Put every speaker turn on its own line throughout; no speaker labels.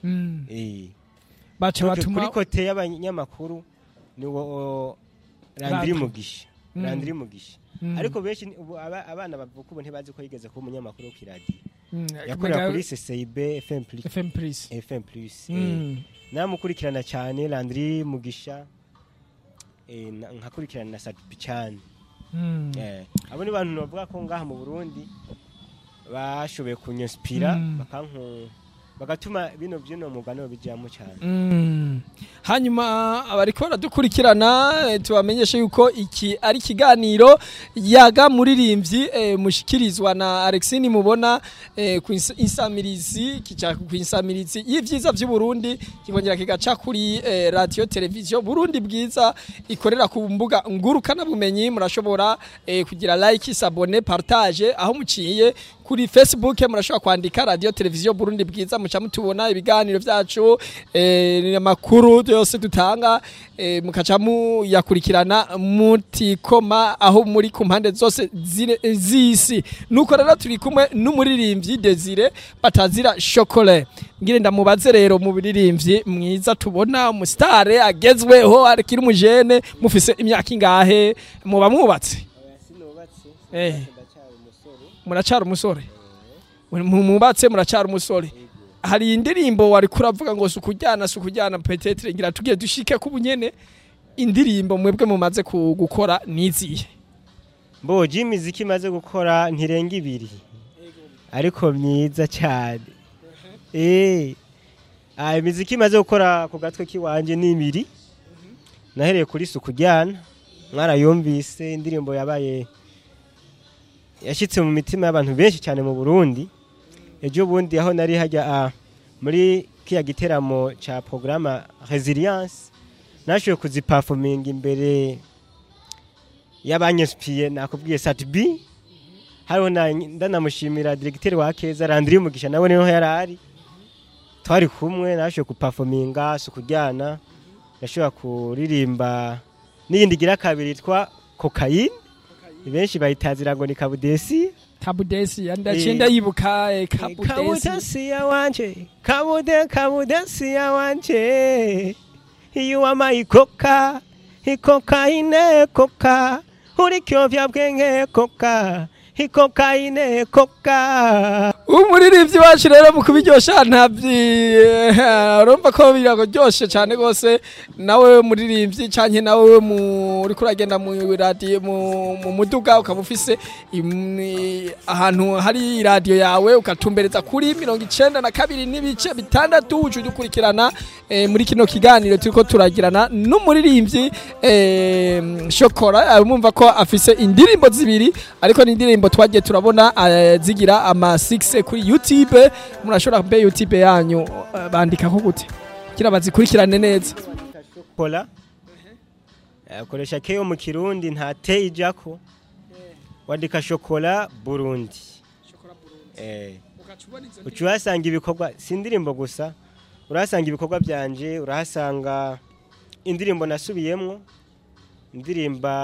Mm.
Eh.
baca
Kuri-
batuma
kuri kote y'abanyamakuru ni wo randiri
Radio.
mugisha
Mm.
randiri mugisha
Mm.
ariko benshi ni- ubu aba- abana bavuka ubu ntibazi ko yigeze kuba umunyamakuru wo kiradiyo
Mm,
yakorera
kumenga-
kuri ccib fm plus
FM Plus
fm plus eh.
Mm.
namukurikirana cyane randiri mugisha eh, na- nkakurikirana na satipi cyane
Mm.
Eh, abo ni bantu bavuga ko ngaha mu burundi bashoboye kunyosipira
Mm.
bakanku bagatuma bino byino mugano bijyamo cyane
Mm. hanyuma abariko baradukurikirana eh, tubamenyeshe yuko iki ari ikiganiro yaga muririmbyi eh, mushikirizwa na Alexine mubona eh, ku ins- insamirizi kica ku insamirizi y'ivyiza vy'u Burundi kikongera kigaca kuri eh, radio televiziyo Burundi bwiza ikorera ku mbuga ngurukana bumenyi murashobora eh, kugira like sabone partage aho muciye kuri Facebook murashobora kwandika radio televiziyo Burundi bwiza muca mutubona ibiganiro vyacu eh, amakuru yose dutanga eh, mukaca muyakurikirana mutikoma aho muri ku mpande zose zire- z'isi nuko rero turi kumwe n'umuririmbyi Desire batazira chocolat ngire ndamubaze rero mu biririmbyi mwiza tubona umusitare agezweho akiri umujene mufise imyaka ingahe muba mwubatse
sinubatse
Eh.
ndacyari umusore
muracara umusore Mu- mubatse muracara umusore hari indirimbo wari kuravuga ngo sukujyana sukujyana petetre ngira tugiye dushike ku bunyene indirimbo mwebwe mumaze ku- gukora niziye
mbo imiziki imaze gukora ntirenga ibiri ariko myiza cyane eh ah imiziki imaze gukora ku gatwe k'iwanje ni ibiri nahereye kuri suku jyana mwarayumvise indirimbo yabaye yashyitse mu mitima y'abantu benshi cyane mu Burundi ejo bundi aho nari hajya ah, muri kiya giteramo cya porogaramu resilience nashoboye kuzipafominga imbere y'abanyesipiye nakubwiye sati bi hariho na- ndanamushimira diregiteri wa keza randiri mugisha nawe niho yari ari twari kumwe nashoboye kupafominga si ukujyana ndashobora kuririmba n'iyindi igira kabiri yitwa kokayine benshi bayitazira ngo ni kabudesi
kabudesi ndaciye
Eh.
ndayibuka eh, kabudesi
kabudesi ya wanje kabude kabudesi ya wanje iyo amayikoka ikokaine koka uri kyovya bwenge koka ikokaine koka
umuririmbyi wacu rero mu kubiryosha ntabyi urumva ko biraryoshe cyane rwose nawe muririmbyi cyane nawe uri kuragenda mu radiyo mu mu muduga ukaba ufise im- ahantu hari radiyo yawe ugatumbereza kuri mirongo icenda na kabiri n'ibice bitandatu uca ujya ukurikirana eh, muri kino kiganiro turiko turagirana n'umuririmbyi eh, shokora eh, mumva ko afise indirimbo zibiri ariko ni indirimbo twagiye turabona eh, zigira ama 6 kuri YouTube murashobora mbe YouTube yanyu eh, bandikako gute kugira bazikurikirane neza
kola akoresha keyo mu kirundi nta te ijako wandika shokola burundi eh uca uhasanga ibikorwa si indirimbo gusa urahasanga ibikorwa byanje urahasanga indirimbo nasubiyemwo indirimba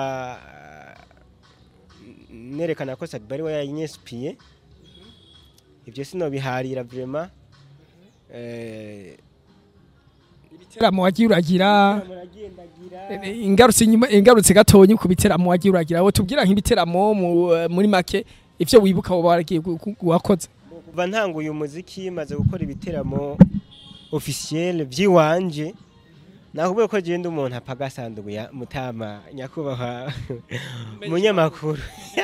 nerekana ko sadibari we yanyesipiye ibyo sinobiharira vrema eh,
ibiteramo wagiye uragira
muragendagira
eh, ingarutse inyuma ingarutse gatonyi ku biteramo wagiye uragira wo tubwira nk'ibiteramo mu- eh, muri make ivyo wibuka woba waragiye gu- gu- wakoze
kuva ntanguye umuziki maze gukora ibiteramo officiel by'iwanje nakubwiye ko genda umuntu apagasanduku ya mutama nyakubahwa munyamakuru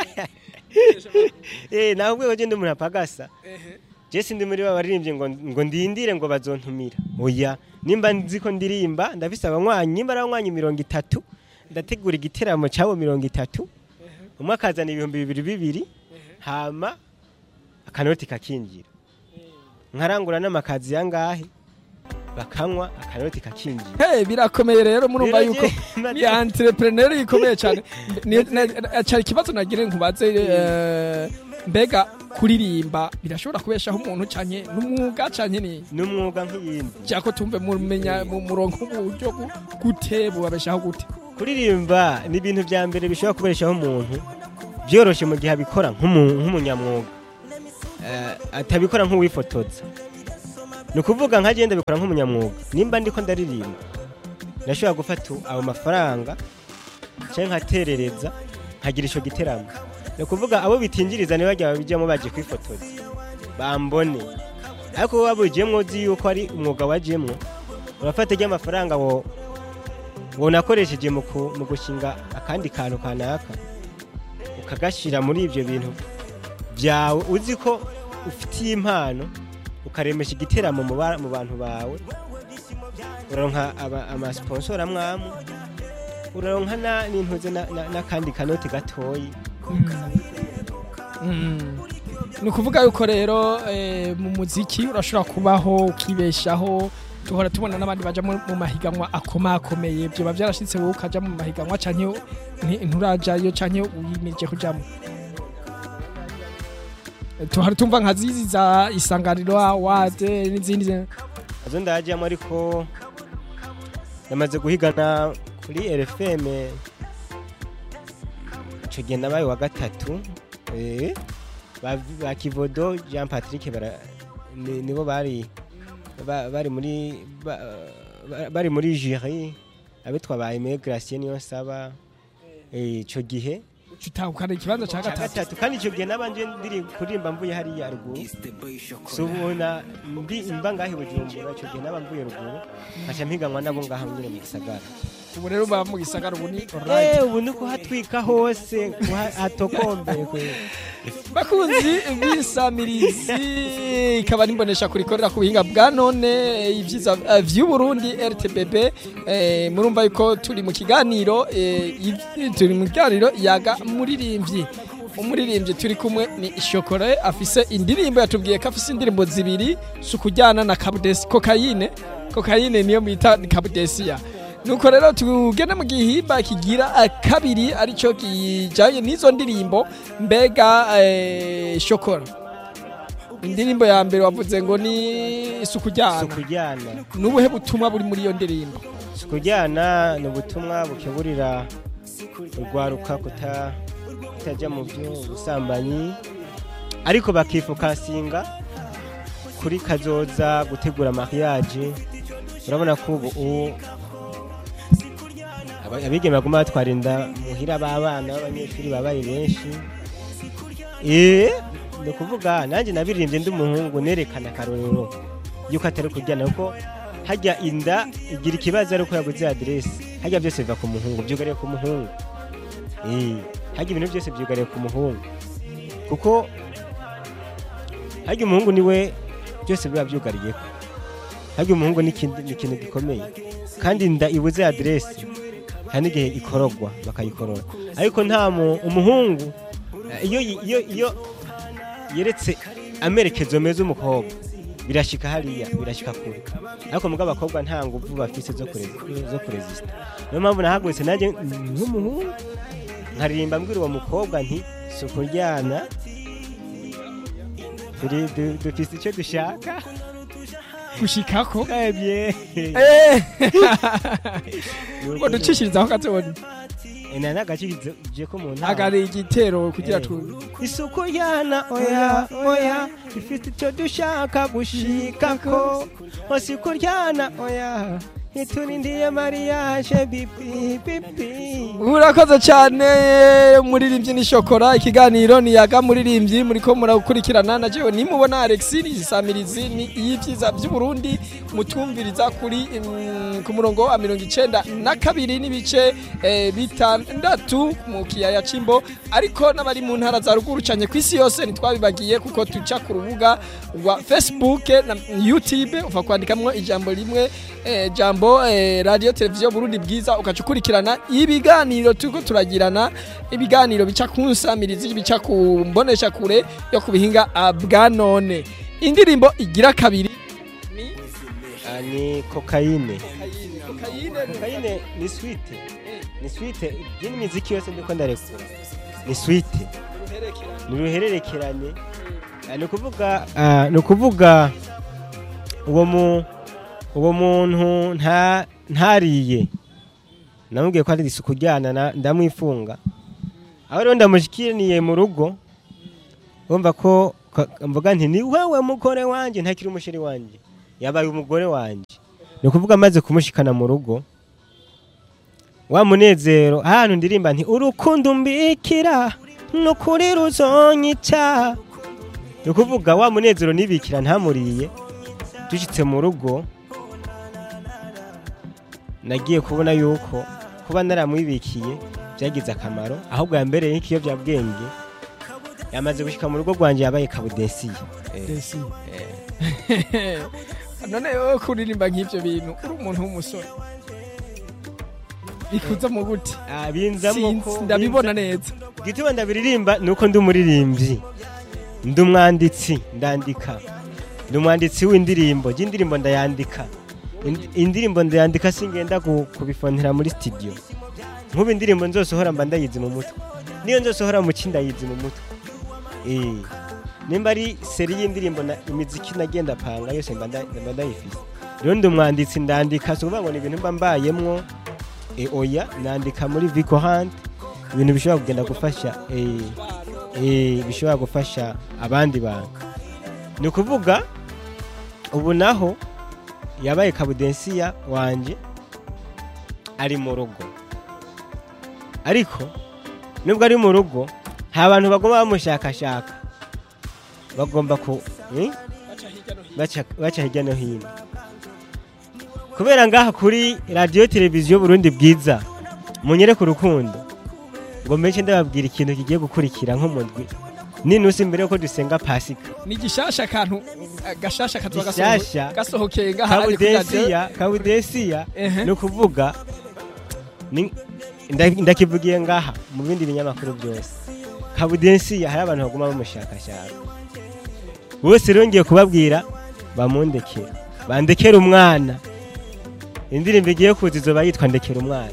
eh nakubwiye ko genda umuntu apagasa je sindi muri babaririmbye ngo ngo ndindire ngo bazontumira oya nimba nzi ko ndirimba ndafise abanywanyi nimba ari abanywanyi mirongo itatu ndategura igiteramo cyabo mirongo itatu umwe akazana ibihumbi bibiri bibiri hama akanoti kakinjira nkarangura n'amakazi yangahe bakanywa akanoti kakinjira
Hey, birakomeye rero murumva
Rero
yuko
je-
ni entrepreneur ikomeye cyane Ni- na- cyari ikibazo nagire nkubaze eh, mbega kuririmba birashobora kubeshaho umuntu cyane n'umwuga cyane ni
n'umwuga nk'iyindi
cyako tumve mumenya mu murongo uburyo gu- gute bubabeshaho gute
kuririmba ni ibintu bya mbere bishobora kubereshaho umuntu byoroshye mu gihe abikora nk'umu- nk'umunyamwuga Eh, atabikora nk'uwifotoza ni ukuvuga nka genda bikora nk'umunyamwuga nimba ndiko ndaririmba ndashobora gufata ayo mafaranga cyangwa nkaterereza nkagira icyo giteramo ni ukuvuga abo bitinjiriza niba bajya babijyamo bagiye kwifotoza bambone ariko wowe wabujyemo uzi yuko ari umwuga wajyemo urafata ry'amafaranga wo wo nakoresheje mu ku- mu gushinga akandi kantu kanaka ukagashyira muri ibyo bintu byawe uzi ko ufitiye impano ukaremesha igiteramo mu ba- mu bantu bawe uraronka aba- amasiponsora amwamwe uraronka na- n'intuze na- na- n'akandi kanoti gatoyi
Mm. ni ukuvuga yuko rero eh, mu muziki urashobora kubaho ukibeshaho duhora tubona n'abandi baja mu mu mahiganwa akomakomeye byoba byarashitse wowe ukaja mu mahiganwa canke nti- nturajayo canke wimirije kujamo Eh, tuhora tumva nka zizi za isanganiro awade n'izindi zi-
azo ndajyamo ariko namaze guhigana kuri RFM icyo gihe nabaye wa gatatu eh, ba, ba Kivodo Jean Patrick bara, ni, nibo bari ba, bari muri ba, ba, bari muri jury abitwa ba Aimé Gracien niyo saba eh, ico gihe
utahukana ikibanza ca
cya
gatatu
gatatu kandi icyo gihe nabanje ndiri kuririmba mvuye hariya ruguru subona mbi imba ngahe bujumbura icyo gihe naba mvuye ruguru nkaca mpiganwa nabo ngaha nyine mu gisagara
ubu rero baba mu gisagara ubu ni alright
eh ubu ni kuhatwika hose kuha- hatokombeye kwe
bakunzi bisamirizi ikaba nimbonesha kurikorera ku buhinga bwa none eh, ibyiza eh, vy'uburundi rtbb eh, murumva yuko turi mu kiganiro eh, iv- turi mu kiganiro yaga muririmbyi umuririmbyi turi kumwe ni shokore afise indirimbo yatubwiye ko afise indirimbo zibiri si ukujyana na kabudesi kokayine kokayine niyo bita kabudesiya nuko rero tugende mu gihimba kigira eh, kabiri aricyo kijanye n'izo ndirimbo mbega eh, shokora indirimbo ya mbere wavuze ngo ni isuku jyana
sukujyana
nubuhe butumwa buri muri iyo ndirimbo
sukujyana ni ubutumwa bukeburira urwaruka kuta kutajya mu by'ubusambanyi ariko bakifokasinga kuri kazoza gutegura mariage urabona ko ubu ubu aba- abigeme baguma batwara inda muhira b'abana b'abanyeshuri babaye benshi eh ni ukuvuga nanjye nabiririmbye ndi umuhungu nerekana akarorero yuko atari kujyana kuko hajya inda igira ikibazo ariko yaguze aderesi hajya byose biva ku muhungu byugariye ku muhungu Eh, hajya ibintu byose byugariye ku muhungu kuko hajya umuhungu niwe byose biba byugariyeho hajya umuhungu ni ikindi- ni ikintu gikomeye kandi inda ibuze aderesi hari n'igihe ikorogwa bakayikorora ariko nta mu- umuhungu eh, iyo yi- iyo iyo yeretse amerekezo meza umukobwa birashika hariya birashika kure ariko mugabo abakobwa nta nguvu bafise zo kurezi- zo kurezista niyo mpamvu nahagurutse nanjye nk'umuhungu nkaririmba mbwira uwo mukobwa nti si ukuryana turi du- dufise icyo dushaka
gushikako
ebye
Eh, ngo ducishirizaho kazoni
ina nagakije ko mu ntara
agari igitero kugira
Eh.
tu
isuku yana oya oya ifite icyo dushaka gushikako isuku ryana oya iturindiye mariage bibi bibi
urakoze cyane muririmbyi ni shokora ikiganiro ni yaga muririmbyi muriko murakurikirana na jewe nimubona Alexis Samirizi ni y'ivyiza by'Uburundi mutumviriza kuri mm, ku murongo wa mirongo icenda na kabiri n'ibice eh, bitandatu mu kiyaya c'imbo ariko n'abari mu ntara za ruguru canye kw'isi yose ntitwabibagiye kuko tuca ku rubuga rwa Facebook na YouTube uva kwandikamwo ijambo rimwe eh, jambo eh, radio televiziyo Burundi bwiza ugaca ukurikirana ibiganiro turiko turagirana ibiganiro bica ku nsamirizi bica ku mbonesha kure yo ku bihinga ah, bwa none indirimbo igira kabiri ni
Ah, ni kokayine
kokayine
kokayine ni swite ni swite iyi miziki yose ndiko ndarekura ni swite ni uruhererekerane Ah, ni ukuvuga ah, ni ukuvuga uwo mu uwo muntu nta ntariye namubwiye ko ari isuku ryana na- ndamwifunga aho rero ndamushikiriye mu rugo urumva ko ka- mvuga nti ni wewe mugore wanjye ntakiri umusheri wanjye yabaye umugore wanje ni ukuvuga amaze kumushikana mu rugo wa munezero ahantu ndirimba nti urukundo mbikira nukuri ruzonyica ni ukuvuga wa munezero nibikira ntamuriye dushyitse mu rugo nagiye kubona yuko kuba naramwibikiye byagize akamaro ahubwo yambereye nk'ikiyobyabwenge yamaze gushyika mu rugo rwanjye yabaye kabudesiye
Desi. none wowe kuririmba nk'ibyo bintu uri umuntu w'umusore bikuza mu gute
Ah, binzamo
Sinzi,
ko
ndabibona neza
gituma ndabiririmba ni uko ndi umuririmbyi ndi umwanditsi ndandika ndi umwanditsi w'indirimbo y'indirimbo ndayandika Indi- indirimbo ndayandika singenda ku- kubifonera muri studio nk'ubu indirimbo nzosohora mba ndayizi mu mutwe niyo nzosohora mu ki ndayizi mu mutwe Eh, nimba ari seri y'indirimbo na imiziki nagenda panga yose mba nda- mba ndayifise rero ndi umwanditsi ndandika si ukuvuga ngo ni ibintu mba mbayemwo eh, oya nandika muri Vico Hunt ibintu bishobora kugenda gufasha eh, eh, bishobora gufasha abandi bantu ni ukuvuga ubu naho yabaye kabudensiya wanje ari mu rugo ariko nubwo ari mu rugo nta bantu bagomba bamushakashaka bagomba ku eh? baca baca hirya no hino kubera ngaha kuri radiyo televiziyo burundi bwiza munyereke urukundo ngo meke ndababwira ikintu kigiye gukurikira nk'umudwi ninusi mbere yuko dusenga pasika
ni gishasha akantu eh, gashasha katwa
Gishasha.
gasohokeye ngaha ari kuri radio.
kabudesiya kabudesiya
Ehe.
ni ukuvuga ni- nda- ndakivugiye ngaha mu bindi binyamakuru byose kabudensiya hari abantu baguma bamushakashaka bose rero ngiye kubabwira bamundekera bandekera umwana indirimbo igiye kuza izoba yitwa ndekera umwana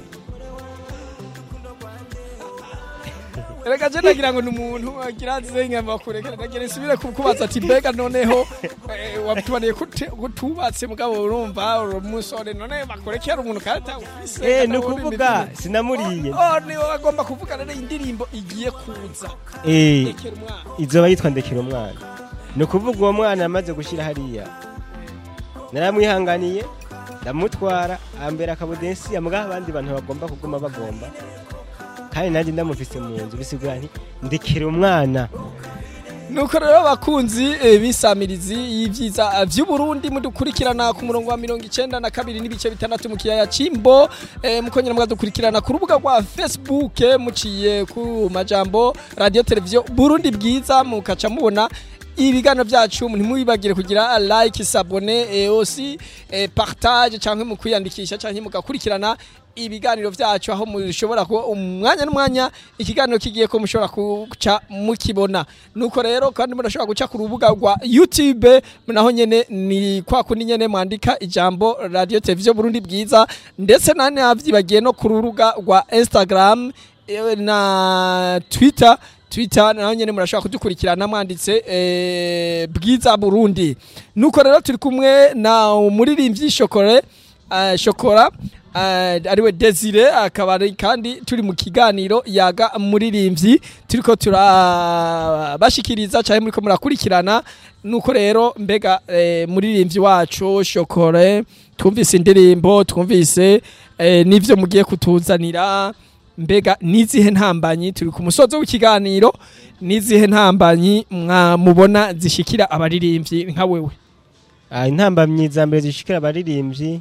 Erega je nagira ngo ni umuntu agira zenga bakurekera nagira nsubire kukubaza ati mbega noneho eh, wabitubaniye kute- kutubatse mugabo urumva uri umusore none bakurekera umuntu kandi ufise
eh
kandi
ni
uri
ukuvuga
imitima.
sinamuriye
Oh, ni wowe agomba kuvuga rero indirimbo igiye kuza
eh
rekera umwana
izoba yitwa ndekera umwana ni ukuvuga uwo mwana amaze gushyira hariya naramwihanganiye ndamutwara ambera akabudensi mbwa abandi bantu bagomba kuguma bagomba kandi nanjye ndamufise mu nzu bisigura nti ndekera umwana
nuko rero abakunzi eh, b'isamirizi y'ivyiza eh, vy'uburundi mudukurikirana ku murongo wa mirongo icenda na kabiri n'ibice bitandatu mu kiyaya c'imbo eh, mukongera mukadukurikirana ku rubuga rwa facebook eh, muciye ku majambo radio televiziyo burundi bwiza mukaca mubona ibiganiro byacu ntimwibagire kugira like sabone eh, aussi eh, partage cyangwa mu kwiyandikisha cyangwa mugakurikirana ibiganiro byacu aho mushobora kuba umwanya n'umwanya ikiganiro kigiye ko mushobora guca mukibona nuko rero kandi murashobora guca ku rubuga rwa youtube naho nyene ni kwa kundi nyene mwandika ijambo radio televiziyo burundi bwiza ndetse nane navyibagiye no ku rubuga rwa instagram eh, na twitter twitter naho nyene murashobora kudukurikirana mwanditse eh, bwiza burundi nuko rero turi kumwe na umuririmbyi shokore uh, shokora uh, ariwe desire akaba ari kandi turi mu kiganiro yaga muririmbyi turiko turabashikiriza cyane muriko murakurikirana nuko rero mbega eh, muririmbyi wacu shokore twumvise indirimbo twumvise eh, n'ivyo mugiye kutuzanira mbega nizihe ntambanyi turi ku musozo w'ikiganiro nizihe ntambanyi mwamubona zishikira abaririmbyi nka wewe
Ah, intambamyi za mbere zishikira abaririmbyi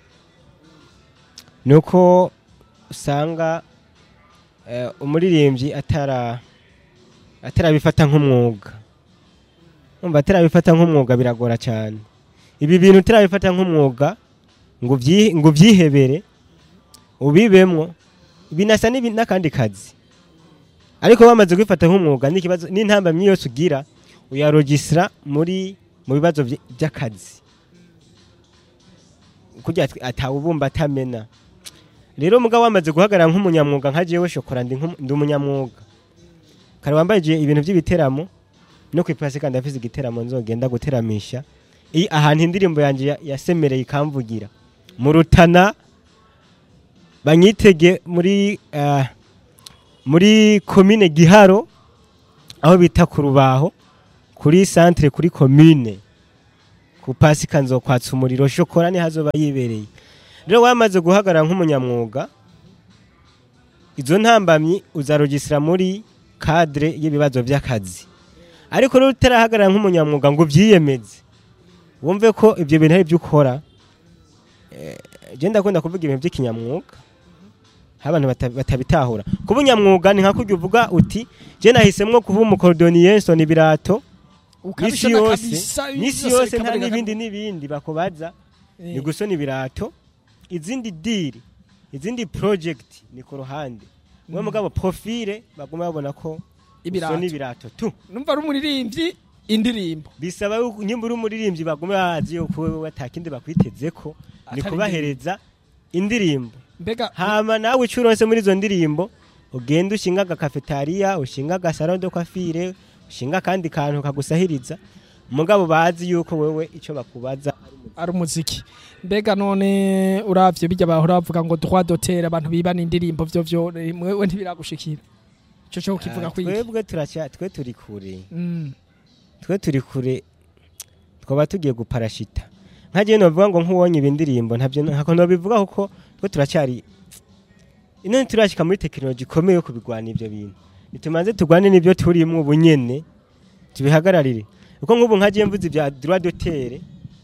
ni uko usanga eh, umuririmbyi atara atarabifata nk'umwuga umva atarabifata nk'umwuga biragora cyane ibi bintu utarabifata nk'umwuga ngo ubyi- ngo ubyihebere ubibemwo binasa n'ibi- n'akandi kazi ariko bamaze kubifata nk'umwuga n'ikibazo n'intambamyi yose ugira uyarogisira muri mu bibazo vy- by'akazi kugira ati- atawubumba atamena rero mugabo wamaze guhagarara nk'umunyamwuga nka jewe shokora ndi nk'umu- ndi umunyamwuga kare wambaye je- ibintu by'ibiteramo no kwipasika ndafise igiteramo nzogenda guteramisha i ahantu indirimbo yanje ya- yasemereye ikamvugira mu rutana banyitege muri ah, muri komine giharo aho bita ku rubaho kuri centre kuri commune ku pasika nzokwatsa umuriro shokora niho azoba yibereye rero wamaze guhagarara nk'umunyamwuga izo ntambamyi uzarugisira muri kadire y'ibibazo by'akazi ariko rero utarahagarara nk'umunyamwuga ngo ubyiyemeze wumve ko ibyo bintu ari byo ukora Eh, je ndakunda kuvuga ibintu by'ikinyamwuga aho abantu bata- batabitahura kuba unyamwuga ni nka kurya uvuga uti je nahisemwo kuba umukorodoniye nsona ibirato misi
ukabishona
yose
kabisa
misi
byose
yose nta
bikaboneka
n'ibindi n'ibindi bakubaza
Eh,
ni gusona ibirato izindi diri izindi project ni ku ruhande we
Mm.
mugabo profile baguma babona ko
ibirato
usona ibirato tu
numva ari umuririmbyi indirimbo
bisaba yuko nyimba uri umuririmbyi baguma bazi yuko wewe atakindi bakwitezeko ni
Atari
kubahereza indirimbo
mbega
hama nawe icyo uronse muri izo ndirimbo ugenda ushinga agakafetariya ushinga agasaro de kwafire ushinga akandi kantu kagusahiriza mugabo bazi yuko wewe icyo bakubaza
ari umuziki mbega none uravye bijya bahora bavuga ngo droit d'auteur abantu bibana indirimbo vyo vyo eh, mwewe ntibiragushikira ico cyo kivuga
Ah,
kwiki
twebwe turacya twe turi kure
Mm.
twe turi kure twaba tugiye guparashita nkagiye novuga ngo nk'uwonye ibi ndirimbo ntabyo ntako nobivuga kuko twe turacyari ino turashika muri tekinoloji ikomeye yo kubigwana ivyo bintu nitumanze tugwane n'ibyo turimwo ubu nyene tubihagararire kuko nk'ubu nkagiye mvuze ibya droit d'auteur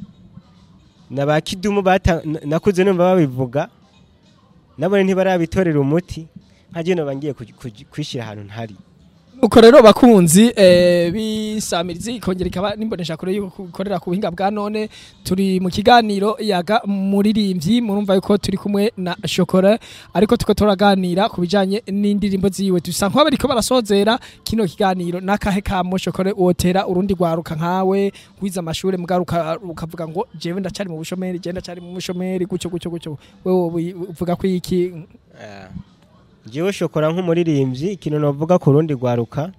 na ba kidumu bata na- nakuze numva babivuga nabone ntibarabitorera umuti nkagiye noba ngiye kuj- kuj- kwishira ahantu ntari
uko rero bakunzi eh, bisamirizi ikongera ikaba nimbonesha kure yuko ikorera ku buhinga bwa none turi mu kiganiro yaga muririmbyi murumva yuko turi kumwe na shokora ariko tuko turaganira ku bijanye n'indirimbo ziwe dusa nk'aho bariko barasozera kino kiganiro n'akahe kamo shokora wotera urundi rwaruka nkawe wize amashure mugaruka ukavuga ngo jewe ndacari mu bushomeri je ndacari mu bushomeri gucyo gucyo gucyo wewe uvuga ko iki
Ah. Jewe shokora nk'umuririmbyi ikintu novuga ku rundi rwaruka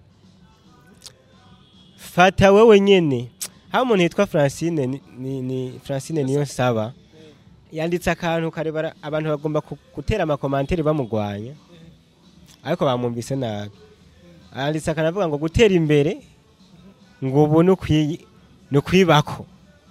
fata wewe nyene aho umuntu yitwa Francine ni, ni, ni Francine niyo saba yanditse akantu karebara abantu bagomba ku- gutera amakomantere bamugwanya ariko bamwumvise nabi yanditse akantu avuga ngo gutera imbere ngo ubu ni ukwi- ni ukwibako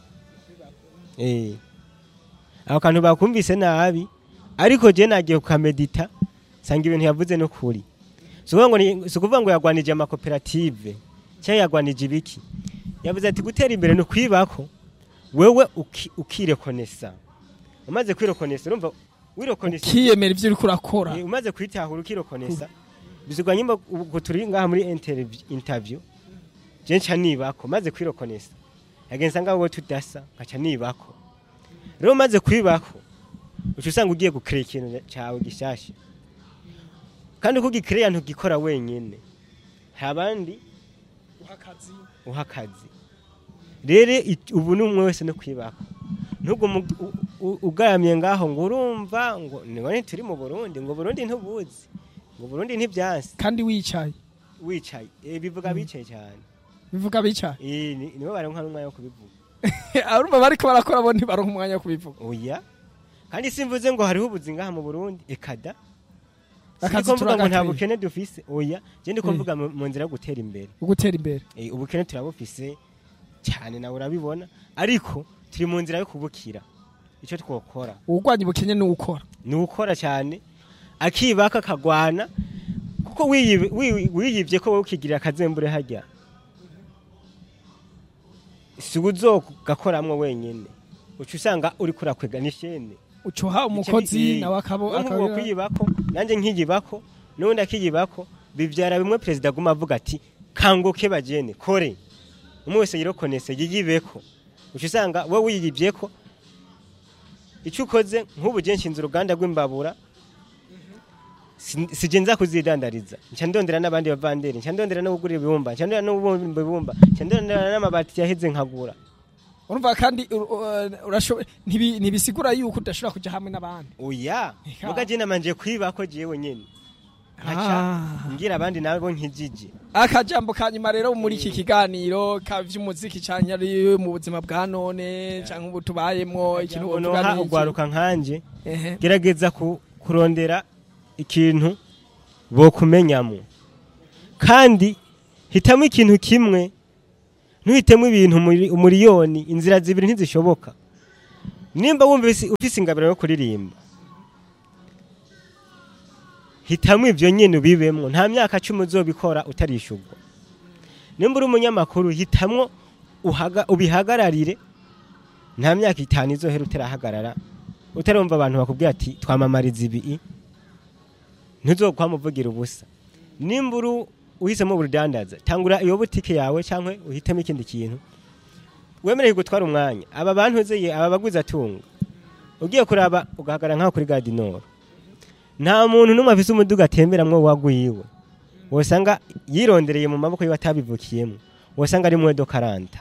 eh ako kantu bakumvise nabi ariko je nagiye kukamedita sanga ibintu yavuze no kuri si ukuvuga ngo ni- si ukuvuga ngo yagwanije amakoperative cyangwa yagwanije ibiki yavuze ati gutera imbere ni ukwibako wewe uki- ukirekonesa umaze kwirekonesa urumva wirekonesa
kiyemera ivyo uriko urakora
Eh, umaze kwitahura ukirekonesa bizigwa nyimba ubwo turi ngaha muri interview- interview je nca nibako maze kwirekonesa yagenza ngaho wowe tudasa nkaca nibako rero umaze kwibako uca usanga ugiye gukira ikintu cyawe gishasha kandi uko ugikiriya ntugikora wenyine hari abandi uha akazi rero it- ubu ni umwe wese no kwibaka ntugume u- u- ugaramye ngaho ngo urumva ngo nibone turi mu burundi ngo burundi ntubuzi ngo burundi ntibyansi
kandi wicaye
wicaye Eh, bivuga bicaye cyane
bivuga bicaye
Eh, ni- nibo baronka n'umwanya wo kubivuga
arumva bariko barakora bo ntibaronka umwanya wo kubivuga
oya kandi simvuze ngo hariho ubuzi ngaha mu burundi ekada
Akazi
siko mvuga ngo nta
turagakwiye.
bukene dufise oya je ndiko
Eh.
mvuga mu mu nzira yo gutera imbere
ugutera imbere
Eh, ubukene turabufise cyane nawe urabibona ariko turi mu nzira yo kubukira icyo twokora
uwurwanya ubukene ni ukora
ni ukora cyane akibaka akagwana kuko wiyibe- wi- wiyibye ko wowe ukigirira akazembure hajya si uzogakoramwo wenyine uca usanga uri kurakwega n'ishene
ucuha umukozi nawe akabo
nk'uwo
akabira
kwiyibako nanjye nkiyibako n'ubundi akiyibako bibyara bimwe perezida aguma avuga ati kanguke bagene kore umwe wese yirokonese yiyibeko uca usanga wowe wiyibyeko icyo ukoze nk'ubu je nshinze uruganda rw'imbabura si- sije nza kuzidandariza nca ndondera n'abandi bavanderi nca ndondera no kugura ibibumba nca ndondera no kubumba ibibumba nca ndondera n'amabati yaheze nkagura
urumva kandi ur- ur- urashoboye ntibi- ntibisigura yuko udashobora kuja hamwe n'abandi
oya
Eka.
muga je namanje kwibako jewe nyene nkaca
Ah.
ngira abandi nabo nkijije
akajambo ka nyuma rero muri iki kiganiro ka vy'umuziki canke ari mu buzima bwa none canke ubu tubayemwo ikintu wovuga
noha
ni iki?
ugwaruka nkanje
Ehe.
gerageza ku- kurondera ikintu bokumenyamo kandi hitamo ikintu kimwe ntuhitemo ibintu umuri- umuriyoni inzira zibiri ntizishoboka nimba wumva ufise- ufise ingabiro yo kuririmba hitamo ibyo nyine ubibemwo nta myaka cumi uzobikora utarishurwa nimba uri umunyamakuru hitamwo uhaga- ubihagararire nta myaka itanu izohera utarahagarara utarumva abantu bakubwira ati twamamariza ibi ntuzokwamuvugira ubusa nimba uri uhisemo ubudandaza tangura iyo butike yawe cyangwa uhitemo ikindi kintu wemereye gutwara umwanya aba bantu uzeye aba baguzi atunga ugiye kuraba ugahagarara nk'aho kuri gadinoro nta muntu n'umwe afise umuduga atemberamwo wagwiwe wosanga yirondereye mu maboko yiwe atabivukiyemo wosanga ari mwedo karanta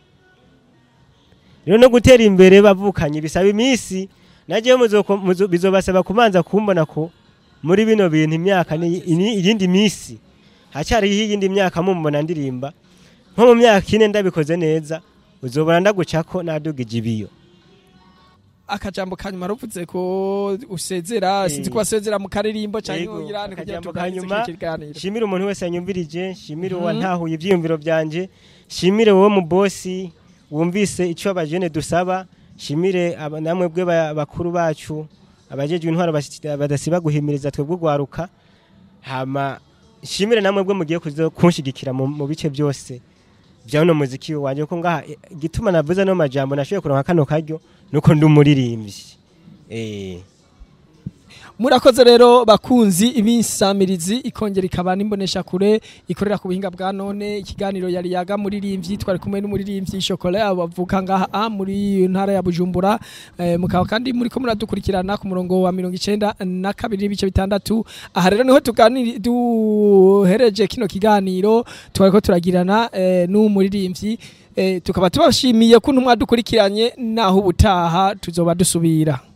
rero no gutera imbere bavukanye bisaba iminsi nagiye bizobasaba kubanza kumbona ko muri bino bintu imyaka ni ini- iyindi minsi hacyariho iyindi myaka mumbona ndirimba nko mu myaka ine ndabikoze neza uzobona ndagucako nadugije ibiyo
akajambo kanyuma ruvuze ko usezera
Eh.
sinzi ko wasezera mu karirimbo
Yego,
cyangwa uyirane kugira
akajambo
tuganirize
kanyuma,
kino kiganiro
shimire umuntu wese yanyumvirije shimire
Mhm.
uwantahuye ibyiyumviro byanje shimire wowe mu bosi wumvise icyo abajene dusaba shimire aba- namwe bwe ba- bakuru bacu abajejwe intwaro basi- badasiba guhimiriza twebwe ugwaruka hama shimire namwe bwe mugiye kuzo- kunshigikira mu mu bice byose bya uno muziki wanje ko ngaha eh, igituma navuze no majambo nashoboye kuronka kano karyo nuko ndi umuririmbyi eh
murakoze rero bakunzi ibisamirizi ikongera ikaba n'imbonesha kure ikorera ku buhinga bwa none ikiganiro yari yaga muririmbyi twari kumwe n'umuririmbyi Chocolat bavuka ngaha ah, muri ntara ya Bujumbura eh, mukaba kandi muri ko muradukurikirana ku murongo wa 92 na kabiri n'ibice bitandatu aha rero niho tuganiri duhereje kino kiganiro twariko turagirana eh, n'umuririmbyi eh, tukaba tubashimiye kuntu mwadukurikiranye naho ubutaha tuzoba dusubira